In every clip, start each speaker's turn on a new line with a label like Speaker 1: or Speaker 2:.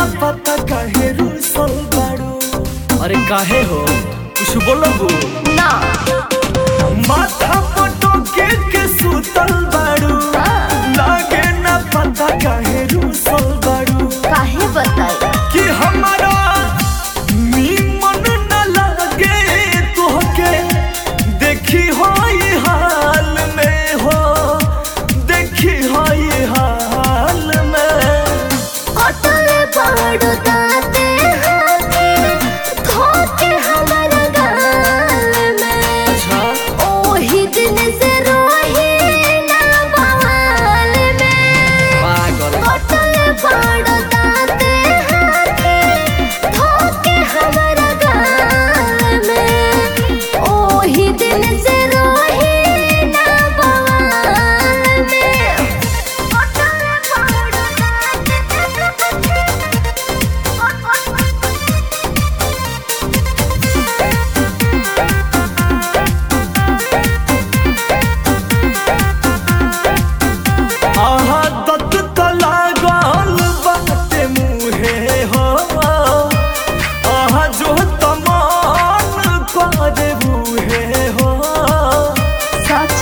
Speaker 1: पता काहे रूसल बाड़ू अरे काहे हो कुछ बोलबू
Speaker 2: ना
Speaker 1: माथा पटो के के सुतल बाड़ू लागे ना पता काहे रूसल बाड़ू
Speaker 2: काहे बताई
Speaker 1: कि हमारा नीमन न लगे तोहके देखी हो ये हाल में हो देखी हो ये हाल में
Speaker 2: कटले पहाड़ दाते हाथे धोके हमर गाल में
Speaker 1: अच्छा
Speaker 2: ओही दिन से रोही ना बवाल में
Speaker 1: पागल
Speaker 2: कटले पहाड़ दाते हाथे धोके हमर गाल में ओही दिन से रोही ना बवाल में कटले पहाड़
Speaker 1: आहा दत तला गाल बाटे मुहे हो आहा जो तमान करे बुहे हो
Speaker 2: सच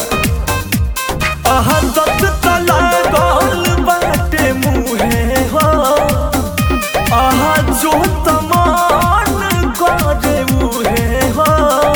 Speaker 1: आहा दत तला गाल बाटे मुहे हो आहा जो तमान करे बुहे हो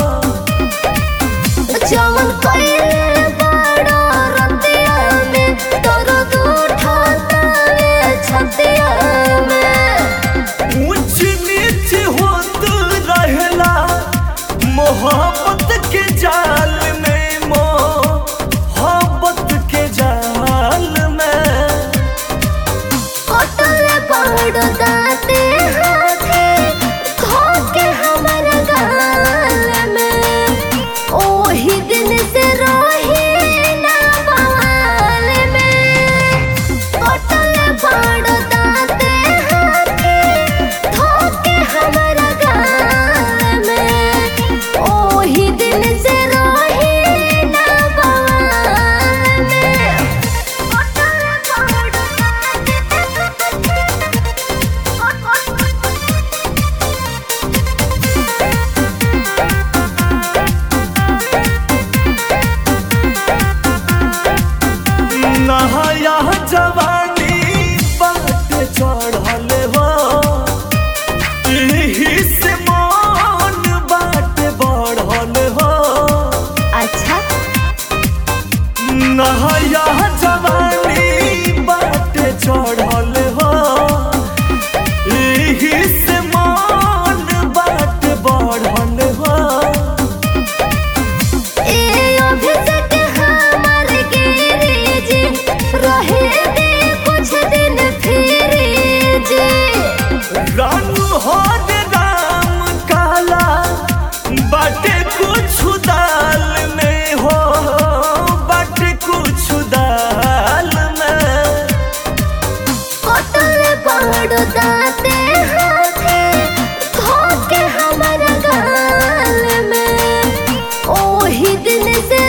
Speaker 2: जवन कइले बड़ा रतिया में दर्द उठाता रे छतिया में
Speaker 1: ऊंच नीच होत रहेला मोहब्बत के जाल में मोहब्बत के जाल में
Speaker 2: कटले पहाड़ दाते हाथे धोके हमर गाल में ओही दिन से रोही ना बवाल में कटले पहाड़ दाते हाथे धोके हमर गाल में ओही दिन से रोही ना बवाल में कटले पहाड़
Speaker 1: नहाया जवानी बाट चढ़ल हो एही से मन बाट बढ़ल हो
Speaker 2: अच्छा
Speaker 1: नहाया जवानी बाट चढ़ल हो एही से मन बाट बढ़ल हो
Speaker 2: ए अभिषेक हमर गिरी जी रहे दे कुछ दिन फिर जी
Speaker 1: रानू हो रे राम काला बाटे कुछ दाल में हो बाटे कुछ दाल में
Speaker 2: कटल पहाड़ दाते हाथे धोके हमर गाल में ओही दिन से